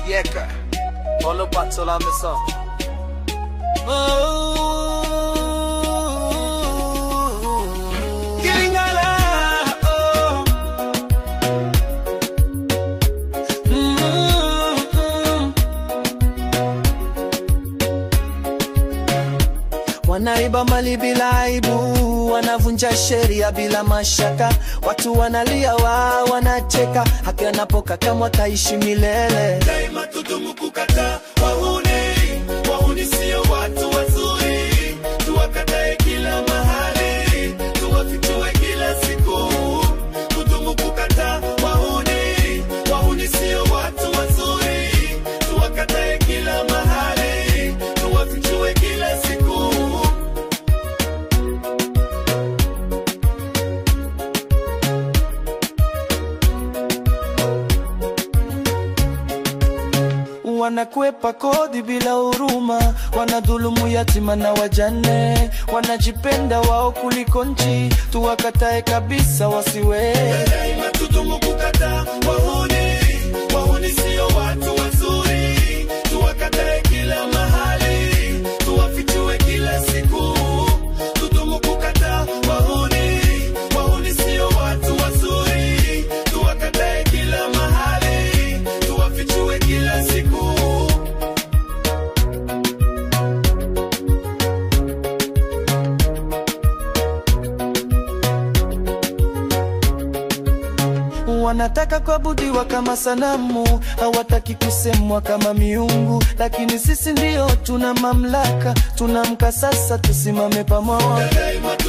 Yeka Olo patola mesa Kilingala oh. Mm-mm. Wanaiba mali bila aibu, wanavunja sheria bila mashaka, watu wanalia, wao wanacheka, haki anapoka kama wataishi milele. daima tudumu kukataa wahuni. Wahuni sio watu wazuri, tuwakatae kila mahali, tuwafichue kila siku. Tudumu kukataa wahuni. Wahuni sio watu wazuri, tuwakatae kila mahali, tuwafichue kila siku. Wanakwepa kodi bila huruma, wanadhulumu yatima na wajane, wanajipenda wao kuliko nchi, tuwakatae kabisa wasiwe daima tudumu kukataa wahuni. Wahuni sio watu wazuri, tuwakatae kila mahali, tuwafichue kila siku. Tudumu kukataa wahuni. Wahuni sio watu wazuri, tuwakatae kila mahali, tuwafichue kila siku. Wanataka kuabudiwa kama sanamu, hawataki kusemwa kama miungu, lakini sisi ndio tuna mamlaka. Tunamka sasa, tusimame pamoja. Daima